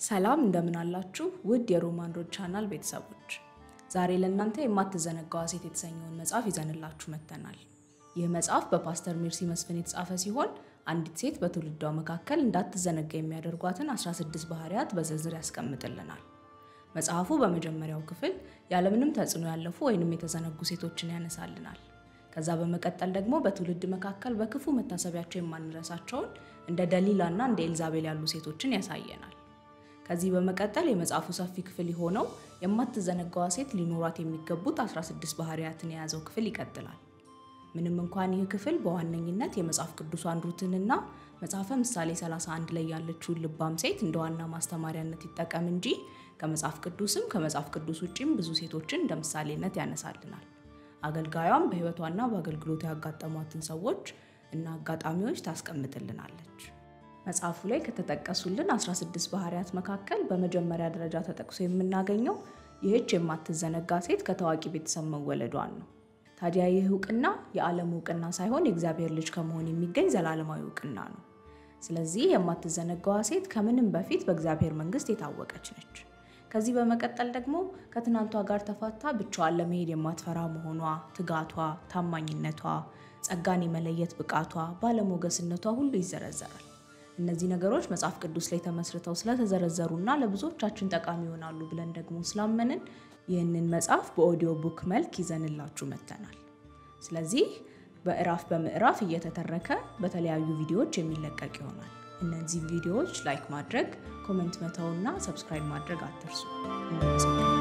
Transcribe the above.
ሰላም እንደምን አላችሁ ውድ የሮማን ሮድ ቻናል ቤተሰቦች፣ ዛሬ ለእናንተ የማትዘነጋዋ ሴት የተሰኘውን መጽሐፍ ይዘንላችሁ መጥተናል። ይህ መጽሐፍ በፓስተር ሜርሲ መስፍን የተጻፈ ሲሆን አንዲት ሴት በትውልዷ መካከል እንዳትዘነጋ የሚያደርጓትን 16 ባህሪያት በዝርዝር ያስቀምጥልናል። መጽሐፉ በመጀመሪያው ክፍል ያለምንም ተጽዕኖ ያለፉ ወይንም የተዘነጉ ሴቶችን ያነሳልናል። ከዛ በመቀጠል ደግሞ በትውልድ መካከል በክፉ መታሰቢያቸው የማንረሳቸውን እንደ ደሊላ እና እንደ ኤልዛቤል ያሉ ሴቶችን ያሳየናል። ከዚህ በመቀጠል የመጽሐፉ ሰፊ ክፍል የሆነው የማትዘነጋዋ ሴት ሊኖሯት የሚገቡት 16 ባህሪያትን የያዘው ክፍል ይቀጥላል። ምንም እንኳን ይህ ክፍል በዋነኝነት የመጽሐፍ ቅዱሷን ሩትንና መጽሐፈ ምሳሌ 31 ላይ ያለችውን ልባም ሴት እንደ ዋና ማስተማሪያነት ይጠቀም እንጂ ከመጽሐፍ ቅዱስም ከመጽሐፍ ቅዱስ ውጭም ብዙ ሴቶችን እንደ ምሳሌነት ያነሳልናል። አገልጋዩም በሕይወቷና በአገልግሎቱ ያጋጠሟትን ሰዎች እና አጋጣሚዎች ታስቀምጥልናለች። መጽሐፉ ላይ ከተጠቀሱልን 16 ባህሪያት መካከል በመጀመሪያ ደረጃ ተጠቅሶ የምናገኘው ይህች የማትዘነጋ ሴት ከታዋቂ ቤተሰብ መወለዷን ነው። ታዲያ ይህ እውቅና የዓለም እውቅና ሳይሆን የእግዚአብሔር ልጅ ከመሆን የሚገኝ ዘላለማዊ እውቅና ነው። ስለዚህ የማትዘነጋዋ ሴት ከምንም በፊት በእግዚአብሔር መንግሥት የታወቀች ነች። ከዚህ በመቀጠል ደግሞ ከትናንቷ ጋር ተፋታ ብቻዋን ለመሄድ የማትፈራ መሆኗ፣ ትጋቷ፣ ታማኝነቷ፣ ጸጋን የመለየት ብቃቷ፣ ባለሞገስነቷ ሁሉ ይዘረዘራል። እነዚህ ነገሮች መጽሐፍ ቅዱስ ላይ ተመስርተው ስለተዘረዘሩና ለብዙዎቻችን ጠቃሚ ይሆናሉ ብለን ደግሞ ስላመንን ይህንን መጽሐፍ በኦዲዮ ቡክ መልክ ይዘንላችሁ መጥተናል። ስለዚህ በምዕራፍ በምዕራፍ እየተተረከ በተለያዩ ቪዲዮዎች የሚለቀቅ ይሆናል። እነዚህ ቪዲዮዎች ላይክ ማድረግ፣ ኮመንት መተውና ሰብስክራይብ ማድረግ አትርሱ።